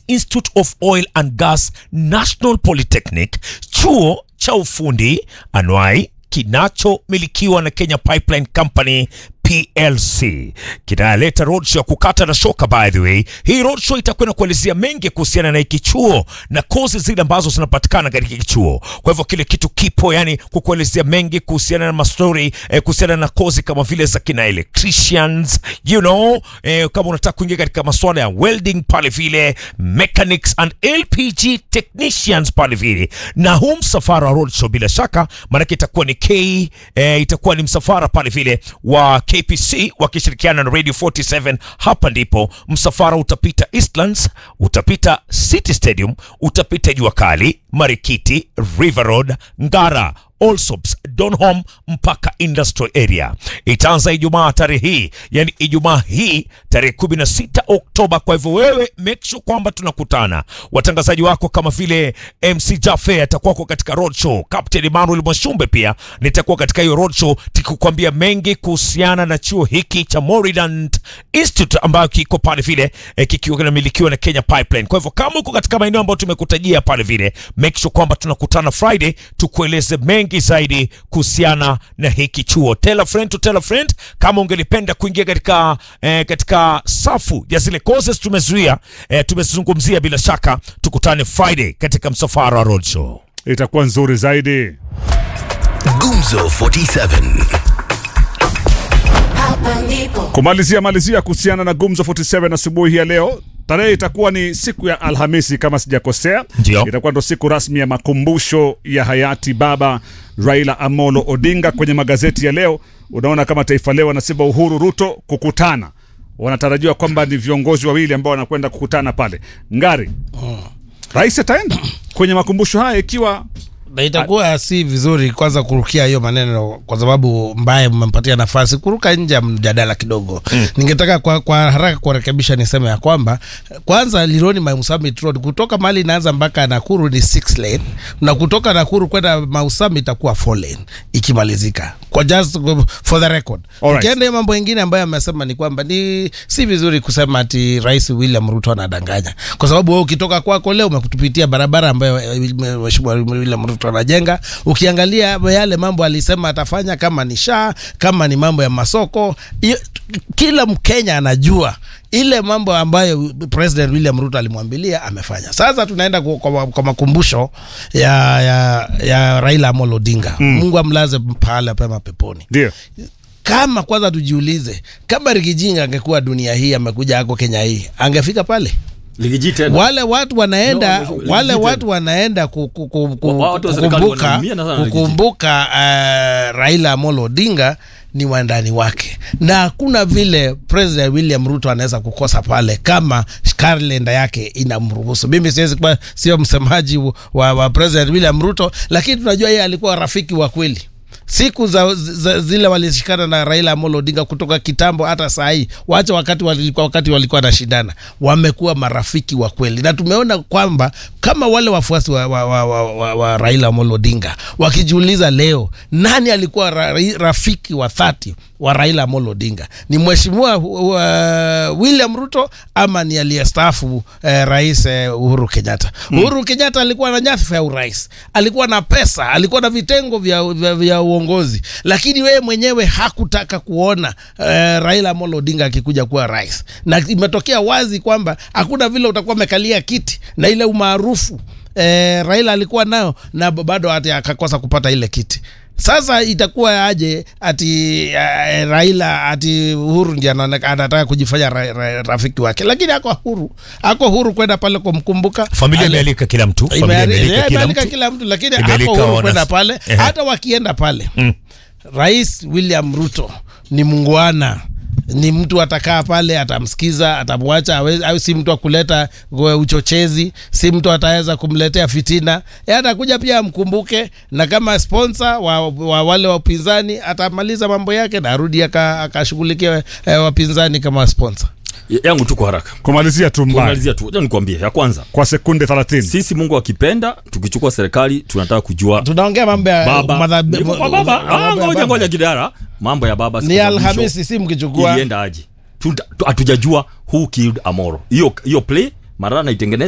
Institute of Oil and Gas National Polytechnic, chuo cha ufundi anwai kinachomilikiwa na Kenya Pipeline Company PLC kinaleta roadshow ya kukata na shoka. By the way, hii roadshow itakwenda kuelezea mengi kuhusiana na hiki chuo na kozi zile ambazo zinapatikana katika hiki chuo. Kwa hivyo kile kitu kipo, yani kukuelezea mengi kuhusiana na mastori eh, kuhusiana na kozi kama vile za kina electricians you know, eh, kama unataka kuingia katika masuala ya welding pale vile mechanics and LPG technicians pale vile, na huu msafara wa roadshow bila shaka maanake itakuwa ni K eh, itakuwa ni msafara pale vile wa KPC wakishirikiana na Radio 47. Hapa ndipo msafara utapita Eastlands, utapita City Stadium, utapita Jua Kali, Marikiti, River Road, Ngara Allsops, Donholm mpaka Industrial Area. Itaanza Ijumaa tarehe hii, yani Ijumaa hii tarehe 16 Oktoba. Kwa hivyo wewe make sure kwamba tunakutana. Watangazaji wako kama vile MC Jaffe atakuwako katika roadshow, Captain Emmanuel Mwashumbe pia nitakuwa katika hiyo roadshow tukikwambia mengi kuhusiana na chuo hiki cha Moridant Institute ambayo kiko pale vile eh, kikiwa kinamilikiwa na Kenya Pipeline. Kwa hivyo kama uko katika maeneo ambayo tumekutajia pale vile, make sure kwamba tunakutana Friday tukueleze mengi zaidi kuhusiana na hiki chuo. Tell a friend to tell a friend. Kama ungelipenda kuingia katika eh, katika safu ya zile courses tumezuia eh, tumezungumzia, bila shaka tukutane Friday katika msafara wa roadshow. itakuwa nzuri zaidi. Gumzo 47. Hapa ndipo Kumalizia malizia kuhusiana na Gumzo 47 asubuhi ya leo, tarehe itakuwa ni siku ya Alhamisi kama sijakosea. Ndio. Itakuwa ndo siku rasmi ya makumbusho ya hayati baba Raila Amolo Odinga. Kwenye magazeti ya leo unaona kama Taifa Leo wanasema Uhuru Ruto kukutana, wanatarajiwa kwamba ni viongozi wawili ambao wanakwenda kukutana pale Ngari. Rais ataenda kwenye makumbusho haya ikiwa na itakuwa si vizuri kwanza kurukia hiyo maneno kwa sababu mbaye mmempatia nafasi kuruka nje ya mjadala kidogo mm. ningetaka kwa, kwa haraka kurekebisha niseme ya kwamba kwanza Lironi Mau Summit Road kutoka mahali inaanza mpaka Nakuru ni 6 lane na kutoka Nakuru kwenda Mau Summit itakuwa 4 lane ikimalizika kwa just for the record Alright. ukienda hiyo mambo mengine ambayo amesema ni kwamba ni si vizuri kusema ati Rais William Ruto anadanganya kwa sababu wewe ukitoka kwako leo umekutupitia barabara ambayo eh, Mheshimiwa William Ruto anajenga. Ukiangalia yale mambo alisema atafanya, kama ni shaa, kama ni mambo ya masoko, hiyo- kila Mkenya anajua ile mambo ambayo President William Ruto alimwambilia amefanya. Sasa tunaenda kwa, kwa, kwa makumbusho ya, ya, ya Raila Amolo Odinga. Mungu amlaze pahala pema peponi ndio kama kwanza tujiulize kama Rigijinga angekuwa dunia hii amekuja ako Kenya hii angefika pale Ligiji tena. wale watu wanaenda No, wale legit. watu wanaenda ku- ku- ku- ku- Wa- watu wa serikali kukumbuka wanaumia na sana legit. kukumbuka uh, Raila Amolo Odinga ni wandani wake, na hakuna vile President William Ruto anaweza kukosa pale kama kalenda yake inamruhusu. Mimi siwezi kuwa sio msemaji wa, wa President William Ruto, lakini tunajua yeye alikuwa rafiki wa kweli siku za, za zile walishikana na Raila Amolo Odinga kutoka kitambo hata saa hii, wacha wakati walikuwa wakati walikuwa wanashindana, wamekuwa marafiki wa kweli, na tumeona kwamba kama wale wafuasi wa, wa, wa, wa, wa, wa Raila Amolo Odinga wakijiuliza leo nani alikuwa ra, rafiki wa dhati wa Raila Amolo Odinga, ni mheshimiwa uh, William Ruto ama ni aliyestaafu eh, rais eh, Uhuru Kenyatta. Uhuru Kenyatta alikuwa na nyadhifa ya urais, alikuwa na pesa, alikuwa na vitengo vya, vya, vya uongozi, lakini wewe mwenyewe hakutaka kuona eh, Raila Amolo Odinga akikuja kuwa rais, na imetokea wazi kwamba hakuna vile utakuwa umekalia kiti na ile umaarufu eh, Raila alikuwa nayo na bado hata akakosa kupata ile kiti. Sasa itakuwa aje ati uh, Raila ati Uhuru ndiye anaoneka- anataka kujifanya ra, ra, rafiki wake, lakini ako huru, ako huru kwenda pale kumkumbuka. Familia Ale- imealika kila mtu, familia Imeali- imealika yeah, kila imealika mtu. kila mtu, lakini Imealika ako huru wana- kwenda pale. Ehe. Hata wakienda pale Rais William Ruto ni mungwana ni mtu atakaa pale atamsikiza atamwacha awe- au si mtu akuleta uchochezi si mtu ataweza kumletea fitina e atakuja pia amkumbuke na kama sponsor wa, wa wale wa upinzani atamaliza mambo yake na arudi aka- akashughulikia eh, wapinzani kama sponsor Ya- yangu tu kwa haraka kumalizia tu mbaya kumalizia tu acha nikwambie ya kwanza kwa sekunde 30 sisi mungu akipenda tukichukua serikali tunataka kujua tunaongea mambo ya baba madhabi- Ni kwa baba mambo ya Ah, ngoja baba. ngoja kidara mambo ya baba siku ni za mwisho alhamisi si mkichukua ilienda aje Tuta- tu- hatujajua who killed amoro hiyo hiyo play marana itengeneza